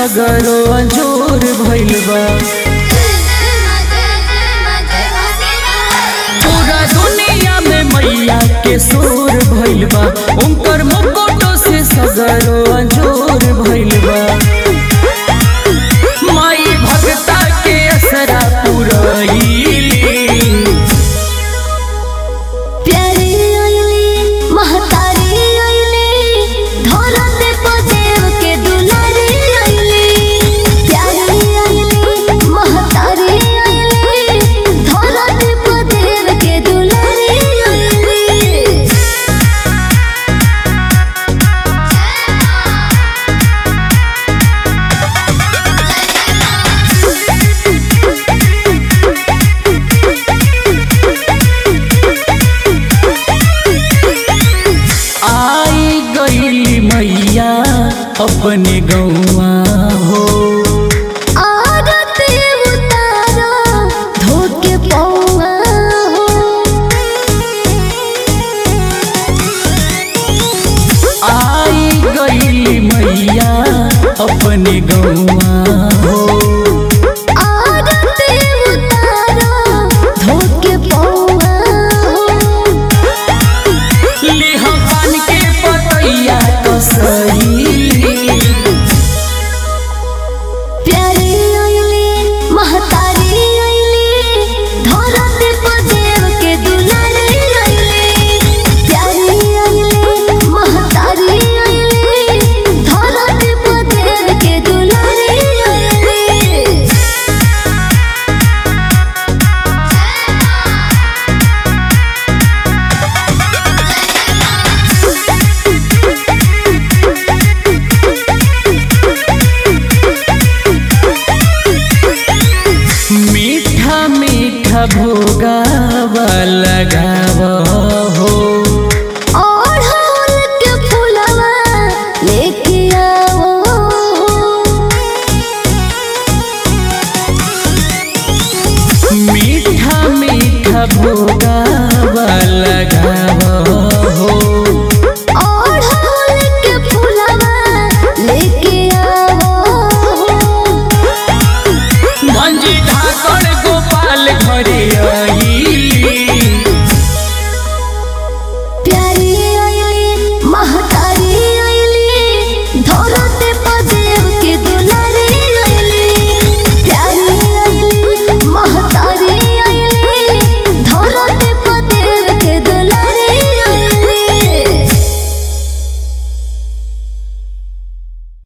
सगरो अंजोर भइल बा पूरा दुनिया में मैया के शोर भइल बा उनकर मुकुटो से सगरो अंजोर भइल बा माई भक्ता के असरा पुरैली प्यारी आइली महतारी आइली धरते पदेव के दुलारी आइली प्यारी आइली महतारी आइली धरते पदेव के दुलारी आइली आई गईली मैया अपने गौआ हो आरती उतारो धोके पौआ हो आई गईली मैया अपने गौआ हो